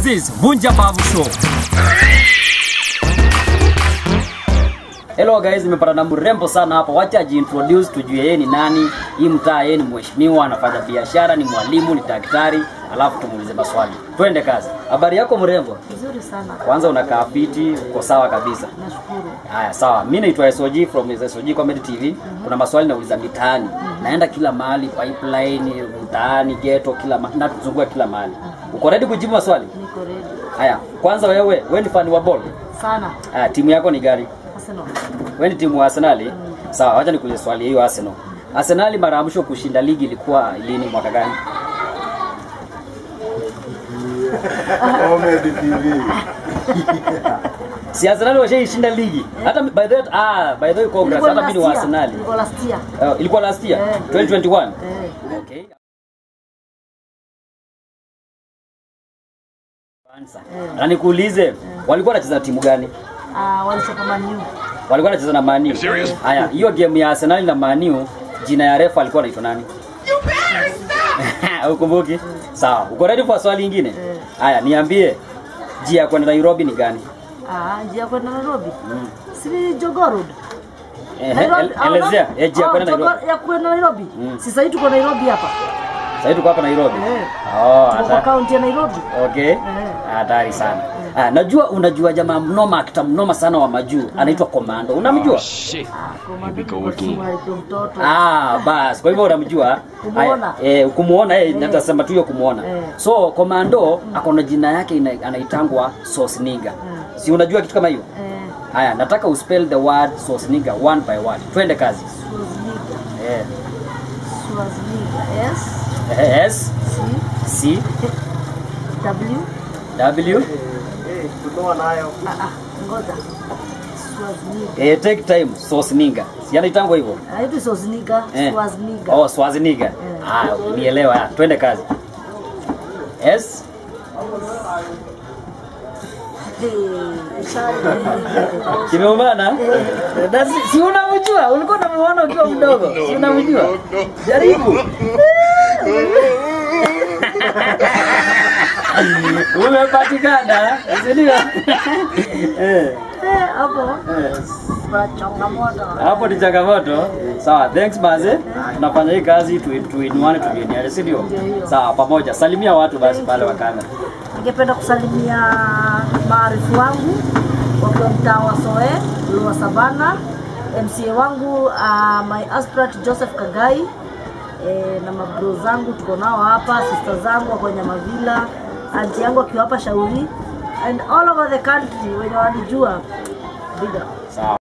This is Vunja Bavu Show. Hello guys, nimepata na mrembo sana hapa. Wacha ajiintroduce tujue yeye ni nani. Hii mtaa yeye ni mheshimiwa, anafanya biashara, ni mwalimu, ni daktari, alafu tumuulize maswali. Twende kazi. Habari yako mrembo? Vizuri sana. Kwanza unakaa fiti, uko sawa kabisa. Nashukuru. Haya, sawa. Mimi naitwa SOG from SOG Comedy TV. Kuna maswali nauliza mitaani. Naenda kila mahali, pipeline, mtaani, ghetto, kila mahali, na tuzunguka kila mahali. Uko ready kujibu maswali? Niko ready. Haya, kwanza wewe, wewe ni fan wa ball? Sana. Haya, timu yako ni gani? Arsenal. Wewe ni timu wa Arsenal? Sawa, wacha nikuulize swali hiyo Arsenal. Arsenal mara ya mwisho kushinda ligi ilikuwa lini mwaka gani? Comedy TV. Si Arsenal washaishinda ligi. Hata by the way, ah, by the way congrats, Ilikuwa hata mimi ni wa last year. Arsenal. Ilikuwa last year. Uh, ilikuwa last year Eh. 2021. Eh. Okay. Kwanza. Na nikuulize, walikuwa wanacheza timu gani? Ah, walichapa Man U. Walikuwa wanacheza na Man U. Haya, hiyo game ya Arsenal na Man U, jina ya refa alikuwa anaitwa nani? Ukumbuki? Sawa. Uko ready kwa swali lingine? Eh. Haya, niambie njia ya kwenda Nairobi ni gani? Ah, njia ya kwenda Nairobi. Si ni Jogoo Road. Ehe, Nairobi- el- ah, Elezea no? eh, njia ya Ah, kwenda Jogoo- Nairobi. Ya kwenda Nairobi. Mm. Si sasa tuko Nairobi hapa. Sasa tuko hapa Nairobi. Eh. Oh, Tuko kwa hata. kaunti ya Nairobi. Okay. Hatari sana. Ah, najua unajua jamaa mnoma akita mnoma sana wa majuu anaitwa Komando. Unamjua? Ah, komando kwa timu alikuwa mtoto. Ah, bas. Kwa hivyo unamjua? Kumuona. Haya, Eh, kumuona eh, natasema tu hiyo kumuona. Eh. So Komando ako na jina yake ina, anaitangwa Sosniga. Si unajua kitu kama hiyo? Eh, Haya, nataka uspell the word Sosniga one by one. Twende kazi. Swazniga. Eh. Swazniga. S Eh, S C C W W Eh, tunoa nayo. Ah, ah, ngoja. Swazniga. eh, take time Sosniga. Si anaitangwa hivyo? Haitwi Swazniga, Eh. Swazniga. Oh, Swazniga. Ah, nielewa. Ah, Twende kazi. S Eh, shari. Kimeumana? Na si, si unamjua? Ulikuwa unamuona ukiwa mdogo. Si unamjua? Jaribu. Umepatikana. Si ndio? Eh. Eh, hapo eh. kuna changamoto. Hapo ni changamoto. Sawa, thanks maze. Tunafanya hii kazi tu tuinuane tujeniane, si ndio? Sawa, pamoja. Salimia watu basi pale wa kamera. Ningependa kusalimia maarifu wangu wakiwa mtaa wa Soe, Lua Savana, MCA wangu uh, my aspirant Joseph Kagai eh, na mabro zangu tuko nao hapa, sister zangu wako Nyamavila, anti yangu akiwa hapa Shauri and all over the country wenye wanijua big up. Sawa.